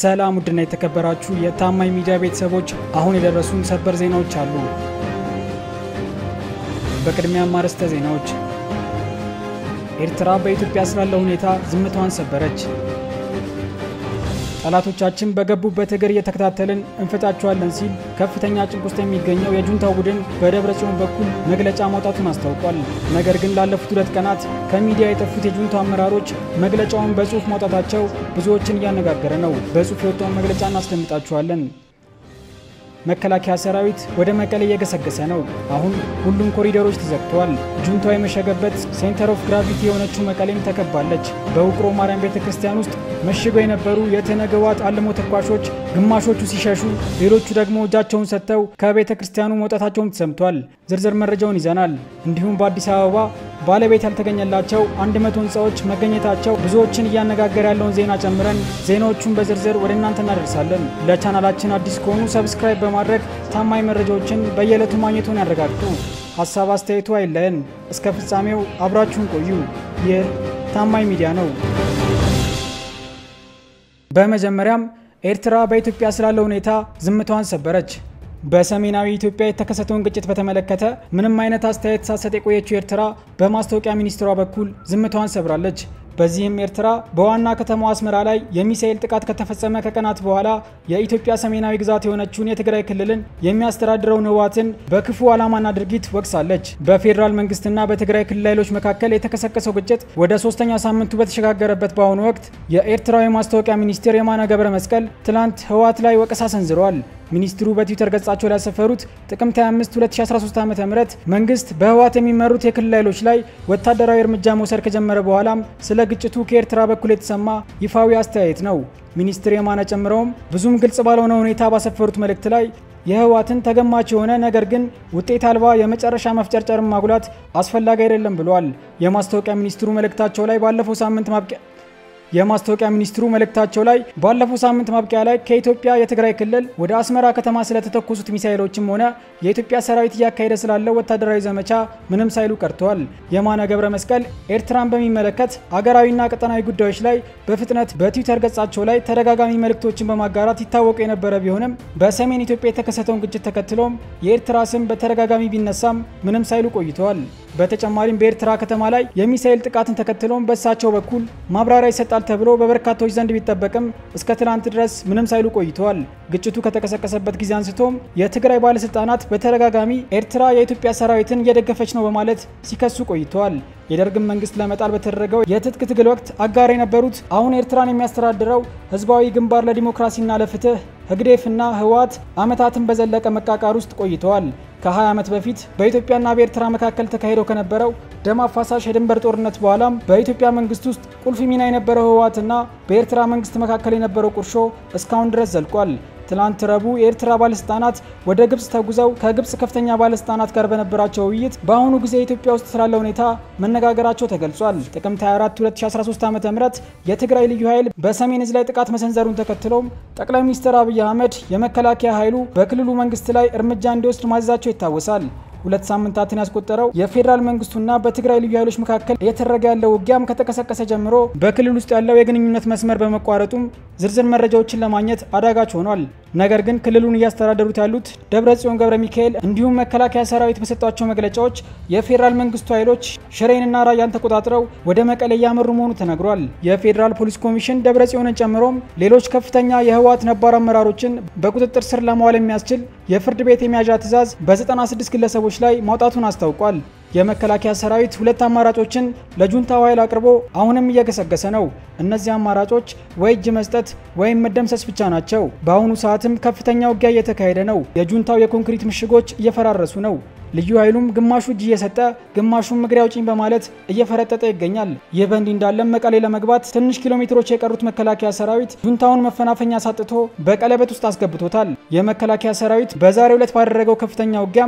ሰላም ውድና የተከበራችሁ የታማኝ ሚዲያ ቤተሰቦች፣ አሁን የደረሱን ሰበር ዜናዎች አሉ። በቅድሚያም አርዕስተ ዜናዎች። ኤርትራ በኢትዮጵያ ስላለው ሁኔታ ዝምታዋን ሰበረች። ጠላቶቻችን በገቡበት እግር እየተከታተልን እንፈጫቸዋለን ሲል ከፍተኛ ጭንቅ ውስጥ የሚገኘው የጁንታው ቡድን በደብረ ጽዮን በኩል መግለጫ ማውጣቱን አስታውቋል። ነገር ግን ላለፉት ሁለት ቀናት ከሚዲያ የጠፉት የጁንታው አመራሮች መግለጫውን በጽሁፍ ማውጣታቸው ብዙዎችን እያነጋገረ ነው። በጽሁፍ የወጣውን መግለጫ እናስደምጣችኋለን። መከላከያ ሰራዊት ወደ መቀሌ እየገሰገሰ ነው። አሁን ሁሉም ኮሪደሮች ተዘግተዋል። ጁንታው የመሸገበት ሴንተር ኦፍ ግራቪቲ የሆነችው መቀሌም ተከባለች። በውቅሮ ማርያም ቤተ ክርስቲያን ውስጥ መሽገው የነበሩ የትነግ ህወሓት አልሞ ተኳሾች ግማሾቹ ሲሸሹ፣ ሌሎቹ ደግሞ እጃቸውን ሰጥተው ከቤተ ክርስቲያኑ መውጣታቸውም ተሰምቷል። ዝርዝር መረጃውን ይዘናል። እንዲሁም በአዲስ አበባ ባለቤት ያልተገኘላቸው አንድ መቶ ህንፃዎች መገኘታቸው ብዙዎችን እያነጋገረ ያለውን ዜና ጨምረን ዜናዎቹን በዝርዝር ወደ እናንተ እናደርሳለን። ለቻናላችን አዲስ ከሆኑ ሰብስክራይብ በማድረግ ታማኝ መረጃዎችን በየዕለቱ ማግኘቱን ያረጋግጡ። ሀሳብ አስተያየቱ አይለየን። እስከ ፍጻሜው አብራችሁን ቆዩ። ይህ ታማኝ ሚዲያ ነው። በመጀመሪያም ኤርትራ በኢትዮጵያ ስላለው ሁኔታ ዝምታዋን ሰበረች። በሰሜናዊ ኢትዮጵያ የተከሰተውን ግጭት በተመለከተ ምንም አይነት አስተያየት ሳትሰጥ የቆየችው ኤርትራ በማስታወቂያ ሚኒስትሯ በኩል ዝምታዋን ሰብራለች። በዚህም ኤርትራ በዋና ከተማዋ አስመራ ላይ የሚሳኤል ጥቃት ከተፈጸመ ከቀናት በኋላ የኢትዮጵያ ሰሜናዊ ግዛት የሆነችውን የትግራይ ክልልን የሚያስተዳድረውን ህወሓትን በክፉ ዓላማና ድርጊት ወቅሳለች። በፌዴራል መንግስትና በትግራይ ክልል ኃይሎች መካከል የተቀሰቀሰው ግጭት ወደ ሶስተኛ ሳምንቱ በተሸጋገረበት በአሁኑ ወቅት የኤርትራዊ ማስታወቂያ ሚኒስቴር የማነ ገብረ መስቀል ትላንት ህወሓት ላይ ወቀሳ ሰንዝረዋል። ሚኒስትሩ በትዊተር ገጻቸው ላይ ያሰፈሩት ጥቅምት 25 2013 ዓ ም መንግስት በህወሓት የሚመሩት የክልል ኃይሎች ላይ ወታደራዊ እርምጃ መውሰድ ከጀመረ በኋላም ስለ ግጭቱ ከኤርትራ በኩል የተሰማ ይፋዊ አስተያየት ነው። ሚኒስትር የማነ ጨምረውም ብዙም ግልጽ ባልሆነ ሁኔታ ባሰፈሩት መልእክት ላይ የህወሓትን ተገማች የሆነ ነገር ግን ውጤት አልባ የመጨረሻ መፍጨርጨርን ማጉላት አስፈላጊ አይደለም ብለዋል። የማስታወቂያ ሚኒስትሩ መልእክታቸው ላይ ባለፈው ሳምንት ማብቂያ የማስታወቂያ ሚኒስትሩ መልእክታቸው ላይ ባለፈው ሳምንት ማብቂያ ላይ ከኢትዮጵያ የትግራይ ክልል ወደ አስመራ ከተማ ስለተተኮሱት ሚሳኤሎችም ሆነ የኢትዮጵያ ሰራዊት እያካሄደ ስላለው ወታደራዊ ዘመቻ ምንም ሳይሉ ቀርተዋል። የማነ ገብረ መስቀል ኤርትራን በሚመለከት አገራዊና ቀጠናዊ ጉዳዮች ላይ በፍጥነት በትዊተር ገጻቸው ላይ ተደጋጋሚ መልእክቶችን በማጋራት ይታወቁ የነበረ ቢሆንም በሰሜን ኢትዮጵያ የተከሰተውን ግጭት ተከትሎም የኤርትራ ስም በተደጋጋሚ ቢነሳም ምንም ሳይሉ ቆይተዋል። በተጨማሪም በኤርትራ ከተማ ላይ የሚሳኤል ጥቃትን ተከትሎም በእሳቸው በኩል ማብራሪያ ይሰጣል ተብሎ በበርካቶች ዘንድ ቢጠበቅም እስከ ትናንት ድረስ ምንም ሳይሉ ቆይተዋል። ግጭቱ ከተቀሰቀሰበት ጊዜ አንስቶም የትግራይ ባለስልጣናት በተደጋጋሚ ኤርትራ የኢትዮጵያ ሰራዊትን እየደገፈች ነው በማለት ሲከሱ ቆይተዋል። የደርግን መንግስት ለመጣል በተደረገው የትጥቅ ትግል ወቅት አጋር የነበሩት አሁን ኤርትራን የሚያስተዳድረው ህዝባዊ ግንባር ለዲሞክራሲና ለፍትህ ህግዴፍና ህወሓት ዓመታትን በዘለቀ መቃቃር ውስጥ ቆይተዋል። ከ20 ዓመት በፊት በኢትዮጵያና በኤርትራ መካከል ተካሂደው ከነበረው ደም አፋሳሽ የድንበር ጦርነት በኋላም በኢትዮጵያ መንግስት ውስጥ ቁልፍ ሚና የነበረው ህወሓትና በኤርትራ መንግስት መካከል የነበረው ቁርሾ እስካሁን ድረስ ዘልቋል። ትላንት ረቡዕ የኤርትራ ባለስልጣናት ወደ ግብጽ ተጉዘው ከግብጽ ከፍተኛ ባለስልጣናት ጋር በነበራቸው ውይይት በአሁኑ ጊዜ ኢትዮጵያ ውስጥ ስላለ ሁኔታ መነጋገራቸው ተገልጿል። ጥቅምት 24 2013 ዓ ም የትግራይ ልዩ ኃይል በሰሜን እዝ ላይ ጥቃት መሰንዘሩን ተከትሎም ጠቅላይ ሚኒስትር አብይ አህመድ የመከላከያ ኃይሉ በክልሉ መንግስት ላይ እርምጃ እንዲወስድ ማዘዛቸው ይታወሳል። ሁለት ሳምንታትን ያስቆጠረው የፌዴራል መንግስቱና በትግራይ ልዩ ኃይሎች መካከል እየተደረገ ያለው ውጊያም ከተቀሰቀሰ ጀምሮ በክልል ውስጥ ያለው የግንኙነት መስመር በመቋረጡም ዝርዝር መረጃዎችን ለማግኘት አዳጋች ሆኗል። ነገር ግን ክልሉን እያስተዳደሩት ያሉት ደብረ ጽዮን ገብረ ሚካኤል እንዲሁም መከላከያ ሰራዊት በሰጧቸው መግለጫዎች የፌዴራል መንግስቱ ኃይሎች ሽሬንና ራያን ተቆጣጥረው ወደ መቀሌ እያመሩ መሆኑ ተነግሯል። የፌዴራል ፖሊስ ኮሚሽን ደብረ ጽዮንን ጨምሮም ሌሎች ከፍተኛ የህወሓት ነባር አመራሮችን በቁጥጥር ስር ለማዋል የሚያስችል የፍርድ ቤት የመያዣ ትዕዛዝ በ96 ግለሰቦች ላይ ማውጣቱን አስታውቋል። የመከላከያ ሰራዊት ሁለት አማራጮችን ለጁንታው ኃይል አቅርቦ አሁንም እየገሰገሰ ነው። እነዚህ አማራጮች ወይ እጅ መስጠት ወይም መደምሰስ ብቻ ናቸው። በአሁኑ ሰዓትም ከፍተኛ ውጊያ እየተካሄደ ነው። የጁንታው የኮንክሪት ምሽጎች እየፈራረሱ ነው። ልዩ ኃይሉም ግማሹ እጅ እየሰጠ ግማሹም እግሬ አውጪኝ በማለት እየፈረጠጠ ይገኛል። ይህ በእንዲህ እንዳለም መቀሌ ለመግባት ትንሽ ኪሎ ሜትሮች የቀሩት መከላከያ ሰራዊት ጁንታውን መፈናፈኛ ሳጥቶ በቀለበት ውስጥ አስገብቶታል። የመከላከያ ሰራዊት በዛሬው ዕለት ባደረገው ከፍተኛ ውጊያም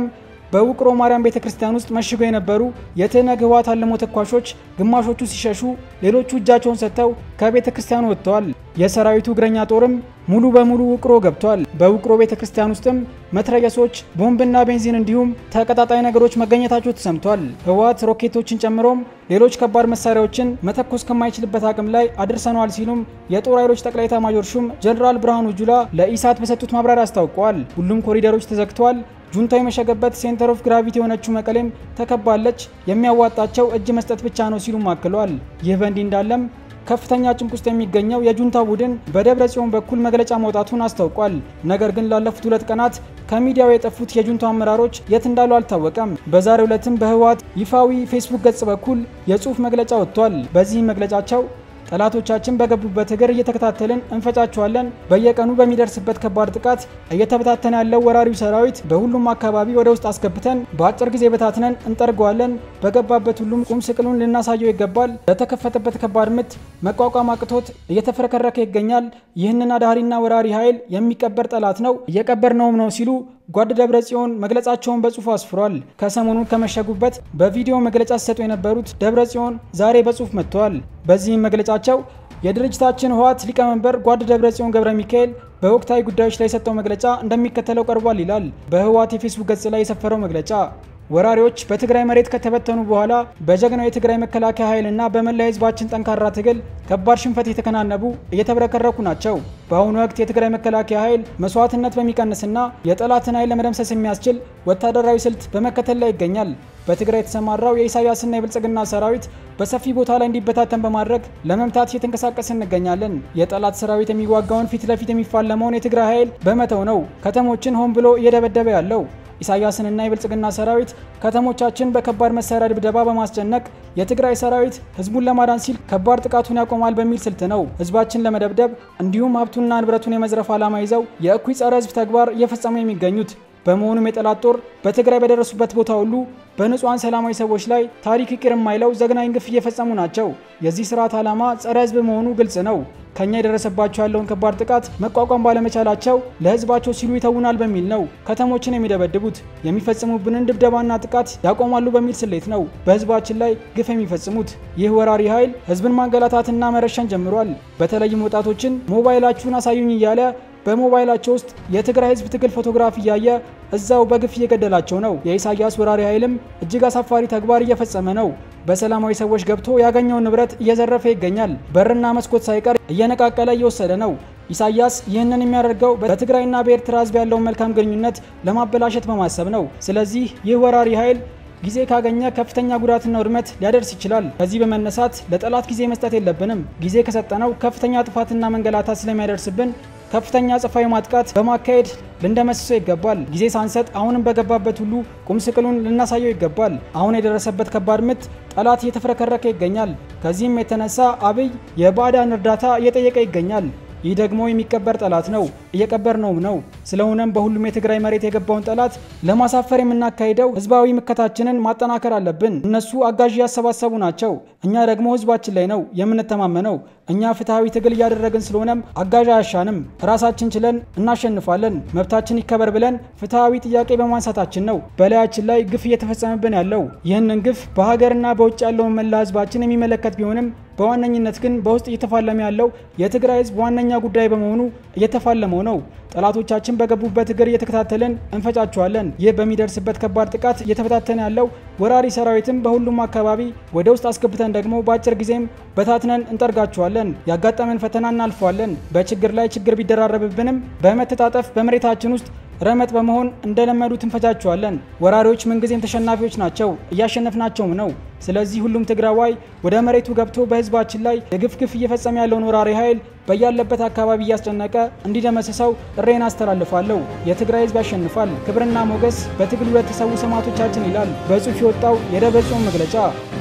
በውቅሮ ማርያም ቤተ ክርስቲያን ውስጥ መሽገው የነበሩ የትህነግ ህወሓት አልሞ ተኳሾች ግማሾቹ ሲሸሹ፣ ሌሎቹ እጃቸውን ሰጥተው ከቤተ ክርስቲያኑ ወጥተዋል። የሰራዊቱ እግረኛ ጦርም ሙሉ በሙሉ ውቅሮ ገብቷል። በውቅሮ ቤተ ክርስቲያን ውስጥም መትረየሶች፣ ቦምብና ቤንዚን እንዲሁም ተቀጣጣይ ነገሮች መገኘታቸው ተሰምቷል። ህወሓት ሮኬቶችን ጨምሮም ሌሎች ከባድ መሳሪያዎችን መተኮስ ከማይችልበት አቅም ላይ አድርሰነዋል ሲሉም የጦር ኃይሎች ጠቅላይ ኤታማዦር ሹም ጀኔራል ብርሃኑ ጁላ ለኢሳት በሰጡት ማብራሪያ አስታውቀዋል። ሁሉም ኮሪደሮች ተዘግተዋል። ጁንታው የመሸገበት ሴንተር ኦፍ ግራቪቲ የሆነችው መቀሌም ተከባለች። የሚያዋጣቸው እጅ መስጠት ብቻ ነው ሲሉም አክለዋል። ይህ በእንዲህ እንዳለም ከፍተኛ ጭንቅ ውስጥ የሚገኘው የጁንታ ቡድን በደብረ ጽዮን በኩል መግለጫ ማውጣቱን አስታውቋል። ነገር ግን ላለፉት ሁለት ቀናት ከሚዲያው የጠፉት የጁንታው አመራሮች የት እንዳሉ አልታወቀም። በዛሬው ዕለትም በህወሓት ይፋዊ ፌስቡክ ገጽ በኩል የጽሑፍ መግለጫ ወጥቷል። በዚህም መግለጫቸው ጠላቶቻችን በገቡበት እግር እየተከታተልን እንፈጫቸዋለን። በየቀኑ በሚደርስበት ከባድ ጥቃት እየተበታተነ ያለው ወራሪው ሰራዊት በሁሉም አካባቢ ወደ ውስጥ አስገብተን በአጭር ጊዜ በታትነን እንጠርገዋለን። በገባበት ሁሉም ቁም ስቅሉን ልናሳየው ይገባል። ለተከፈተበት ከባድ ምት መቋቋም አቅቶት እየተፍረከረከ ይገኛል። ይህንን አዳሪና ወራሪ ኃይል የሚቀበር ጠላት ነው፣ እየቀበርነውም ነው ሲሉ ጓድ ደብረ ጽዮን መግለጻቸውን በጽሁፍ አስፍሯል። ከሰሞኑን ከመሸጉበት በቪዲዮ መግለጫ ሲሰጡ የነበሩት ደብረ ጽዮን ዛሬ በጽሁፍ መጥተዋል። በዚህም መግለጫቸው የድርጅታችን ህወሓት ሊቀመንበር ጓድ ደብረ ጽዮን ገብረ ሚካኤል በወቅታዊ ጉዳዮች ላይ የሰጠው መግለጫ እንደሚከተለው ቀርቧል ይላል በህወሓት የፌስቡክ ገጽ ላይ የሰፈረው መግለጫ። ወራሪዎች በትግራይ መሬት ከተበተኑ በኋላ በጀግናው የትግራይ መከላከያ ኃይልና በመላ ህዝባችን ጠንካራ ትግል ከባድ ሽንፈት የተከናነቡ እየተብረከረኩ ናቸው። በአሁኑ ወቅት የትግራይ መከላከያ ኃይል መስዋዕትነት በሚቀንስና የጠላትን ኃይል ለመደምሰስ የሚያስችል ወታደራዊ ስልት በመከተል ላይ ይገኛል። በትግራይ የተሰማራው የኢሳያስና የብልጽግና ሰራዊት በሰፊ ቦታ ላይ እንዲበታተን በማድረግ ለመምታት እየተንቀሳቀስ እንገኛለን። የጠላት ሰራዊት የሚዋጋውን ፊት ለፊት የሚፋለመውን የትግራይ ኃይል በመተው ነው ከተሞችን ሆን ብሎ እየደበደበ ያለው። ኢሳያስንና የብልጽግና ሰራዊት ከተሞቻችን በከባድ መሳሪያ ድብደባ በማስጨነቅ የትግራይ ሰራዊት ህዝቡን ለማዳን ሲል ከባድ ጥቃቱን ያቆማል በሚል ስልት ነው ህዝባችን ለመደብደብ እንዲሁም ሀብቱንና ንብረቱን የመዝረፍ ዓላማ ይዘው የእኩይ ጸረ ህዝብ ተግባር እየፈጸሙ የሚገኙት። በመሆኑም የጠላት ጦር በትግራይ በደረሱበት ቦታ ሁሉ በንጹሐን ሰላማዊ ሰዎች ላይ ታሪክ ይቅር የማይለው ዘግናኝ ግፍ እየፈጸሙ ናቸው። የዚህ ስርዓት ዓላማ ጸረ ህዝብ መሆኑ ግልጽ ነው። ከኛ የደረሰባቸው ያለውን ከባድ ጥቃት መቋቋም ባለመቻላቸው ለህዝባቸው ሲሉ ይተውናል በሚል ነው ከተሞችን የሚደበድቡት። የሚፈጽሙብንን ድብደባና ጥቃት ያቆማሉ በሚል ስሌት ነው በህዝባችን ላይ ግፍ የሚፈጽሙት። ይህ ወራሪ ኃይል ህዝብን ማንገላታትና መረሸን ጀምሯል። በተለይም ወጣቶችን ሞባይላችሁን አሳዩኝ እያለ በሞባይላቸው ውስጥ የትግራይ ህዝብ ትግል ፎቶግራፍ እያየ እዛው በግፍ እየገደላቸው ነው። የኢሳያስ ወራሪ ኃይልም እጅግ አሳፋሪ ተግባር እየፈጸመ ነው። በሰላማዊ ሰዎች ገብቶ ያገኘውን ንብረት እየዘረፈ ይገኛል። በርና መስኮት ሳይቀር እየነቃቀለ እየወሰደ ነው። ኢሳያስ ይህንን የሚያደርገው በትግራይና በኤርትራ ህዝብ ያለውን መልካም ግንኙነት ለማበላሸት በማሰብ ነው። ስለዚህ ይህ ወራሪ ኃይል ጊዜ ካገኘ ከፍተኛ ጉዳትና ውድመት ሊያደርስ ይችላል። ከዚህ በመነሳት ለጠላት ጊዜ መስጠት የለብንም። ጊዜ ከሰጠነው ከፍተኛ ጥፋትና መንገላታት ስለሚያደርስብን ከፍተኛ ጽፋዊ ማጥቃት በማካሄድ ልንደመስሰው ይገባል። ጊዜ ሳንሰጥ አሁንም በገባበት ሁሉ ቁም ስቅሉን ልናሳየው ይገባል። አሁን የደረሰበት ከባድ ምት ጠላት እየተፍረከረከ ይገኛል። ከዚህም የተነሳ አብይ የባዕዳን እርዳታ እየጠየቀ ይገኛል። ይህ ደግሞ የሚቀበር ጠላት ነው፣ እየቀበር ነውም ነው። ስለሆነም በሁሉም የትግራይ መሬት የገባውን ጠላት ለማሳፈር የምናካሂደው ህዝባዊ ምከታችንን ማጠናከር አለብን። እነሱ አጋዥ እያሰባሰቡ ናቸው፣ እኛ ደግሞ ህዝባችን ላይ ነው የምንተማመነው። እኛ ፍትሐዊ ትግል እያደረግን ስለሆነም አጋዥ አያሻንም። ራሳችን ችለን እናሸንፋለን። መብታችን ይከበር ብለን ፍትሐዊ ጥያቄ በማንሳታችን ነው በላያችን ላይ ግፍ እየተፈጸመብን ያለው። ይህንን ግፍ በሀገርና በውጭ ያለውን መላ ህዝባችን የሚመለከት ቢሆንም በዋነኝነት ግን በውስጥ እየተፋለመ ያለው የትግራይ ህዝብ ዋነኛ ጉዳይ በመሆኑ እየተፋለመው ነው። ጠላቶቻችን በገቡበት እግር እየተከታተልን እንፈጫቸዋለን። ይህ በሚደርስበት ከባድ ጥቃት እየተበታተነ ያለው ወራሪ ሰራዊትም በሁሉም አካባቢ ወደ ውስጥ አስገብተን ደግሞ በአጭር ጊዜም በታትነን እንጠርጋቸዋለን። ያጋጠመን ፈተና እናልፈዋለን። በችግር ላይ ችግር ቢደራረብብንም በመተጣጠፍ በመሬታችን ውስጥ ረመጥ በመሆን እንደለመዱት እንፈጃቸዋለን። ወራሪዎች ምንጊዜም ተሸናፊዎች ናቸው፣ እያሸነፍናቸውም ነው። ስለዚህ ሁሉም ትግራዋይ ወደ መሬቱ ገብቶ በህዝባችን ላይ የግፍ ግፍ እየፈጸመ ያለውን ወራሪ ኃይል በያለበት አካባቢ እያስጨነቀ እንዲደመስሰው ጥሬን አስተላልፋለሁ። የትግራይ ህዝብ ያሸንፋል። ክብርና ሞገስ በትግሉ ለተሰዉ ሰማዕቶቻችን ይላል በጽሑፍ የወጣው የደብረጽዮን መግለጫ።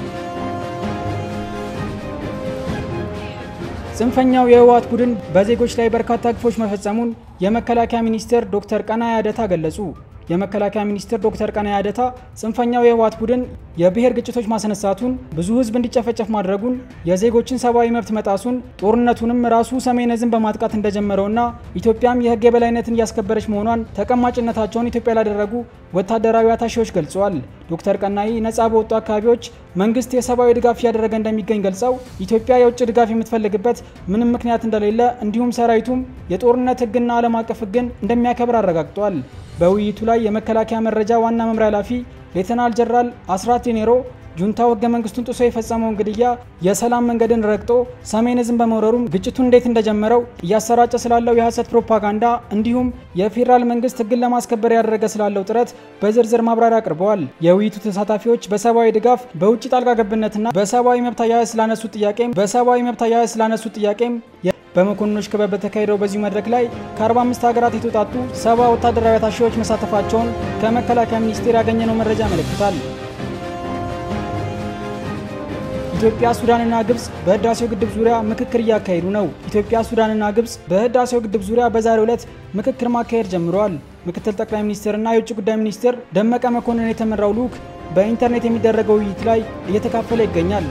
ጽንፈኛው የህወሓት ቡድን በዜጎች ላይ በርካታ ግፎች መፈጸሙን የመከላከያ ሚኒስቴር ዶክተር ቀናኢ አደታ ገለጹ። የመከላከያ ሚኒስትር ዶክተር ቀናኢ አደታ ጽንፈኛው የህወሓት ቡድን የብሔር ግጭቶች ማስነሳቱን፣ ብዙ ህዝብ እንዲጨፈጨፍ ማድረጉን፣ የዜጎችን ሰብአዊ መብት መጣሱን፣ ጦርነቱንም ራሱ ሰሜን ዕዝን በማጥቃት እንደጀመረውና ኢትዮጵያም የህግ የበላይነትን እያስከበረች መሆኗን ተቀማጭነታቸውን ኢትዮጵያ ላደረጉ ወታደራዊ አታሺዎች ገልጸዋል። ዶክተር ቀናኢ ነጻ በወጡ አካባቢዎች መንግስት የሰብአዊ ድጋፍ እያደረገ እንደሚገኝ ገልጸው ኢትዮጵያ የውጭ ድጋፍ የምትፈልግበት ምንም ምክንያት እንደሌለ እንዲሁም ሰራዊቱም የጦርነት ህግና ዓለም አቀፍ ህግን እንደሚያከብር አረጋግጧል። በውይይቱ ላይ የመከላከያ መረጃ ዋና መምሪያ ኃላፊ ሌተናል ጀነራል አስራት ዲኔሮ ጁንታው ህገ መንግስቱን ጥሶ የፈጸመውን ግድያ የሰላም መንገድን ረግጦ ሰሜን ዕዝን በመውረሩም ግጭቱን እንዴት እንደጀመረው እያሰራጨ ስላለው የሐሰት ፕሮፓጋንዳ እንዲሁም የፌዴራል መንግስት ህግን ለማስከበር ያደረገ ስላለው ጥረት በዝርዝር ማብራሪያ አቅርበዋል። የውይይቱ ተሳታፊዎች በሰብአዊ ድጋፍ፣ በውጭ ጣልቃ ገብነትና በሰብአዊ መብት አያያዝ ስላነሱት ጥያቄም በሰብአዊ መብት አያያዝ ስላነሱት ጥያቄም በመኮንኖች ክበብ በተካሄደው በዚሁ መድረክ ላይ ከ45 ሀገራት የተውጣጡ ሰባ ወታደራዊ አታሺዎች መሳተፋቸውን ከመከላከያ ሚኒስቴር ያገኘነው መረጃ ያመለክታል። ኢትዮጵያ፣ ሱዳንና ግብጽ በህዳሴው ግድብ ዙሪያ ምክክር እያካሄዱ ነው። ኢትዮጵያ፣ ሱዳንና ግብጽ በህዳሴው ግድብ ዙሪያ በዛሬው ዕለት ምክክር ማካሄድ ጀምረዋል። ምክትል ጠቅላይ ሚኒስትርና የውጭ ጉዳይ ሚኒስትር ደመቀ መኮንን የተመራው ልዑክ በኢንተርኔት የሚደረገው ውይይት ላይ እየተካፈለ ይገኛል።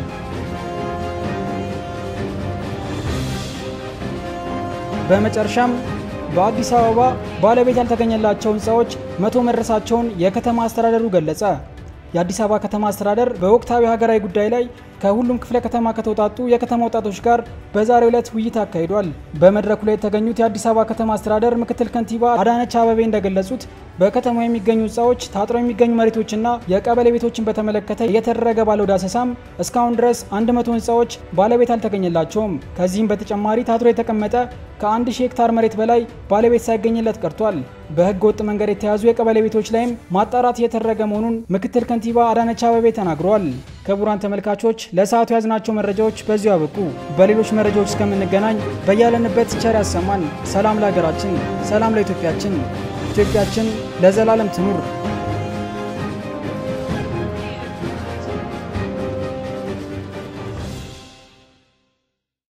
በመጨረሻም በአዲስ አበባ ባለቤት ያልተገኘላቸው ህንፃዎች መቶ መድረሳቸውን የከተማ አስተዳደሩ ገለጸ። የአዲስ አበባ ከተማ አስተዳደር በወቅታዊ ሀገራዊ ጉዳይ ላይ ከሁሉም ክፍለ ከተማ ከተውጣጡ የከተማ ወጣቶች ጋር በዛሬው ዕለት ውይይት አካሂዷል። በመድረኩ ላይ የተገኙት የአዲስ አበባ ከተማ አስተዳደር ምክትል ከንቲባ አዳነች አበቤ እንደገለጹት በከተማው የሚገኙ ህንፃዎች፣ ታጥረው የሚገኙ መሬቶችና የቀበሌ ቤቶችን በተመለከተ እየተደረገ ባለው ዳሰሳም እስካሁን ድረስ 100 ህንፃዎች ባለቤት አልተገኘላቸውም። ከዚህም በተጨማሪ ታጥሮ የተቀመጠ ከአንድ ሺህ ሄክታር መሬት በላይ ባለቤት ሳይገኝለት ቀርቷል። በህገ ወጥ መንገድ የተያዙ የቀበሌ ቤቶች ላይም ማጣራት እየተደረገ መሆኑን ምክትል ከንቲባ አዳነች አበቤ ተናግረዋል። ክቡራን ተመልካቾች ለሰዓቱ ያዝናቸው መረጃዎች በዚሁ አበቁ። በሌሎች መረጃዎች እስከምንገናኝ በያለንበት ቸር ያሰማን። ሰላም ለሀገራችን፣ ሰላም ለኢትዮጵያችን። ኢትዮጵያችን ለዘላለም ትኑር።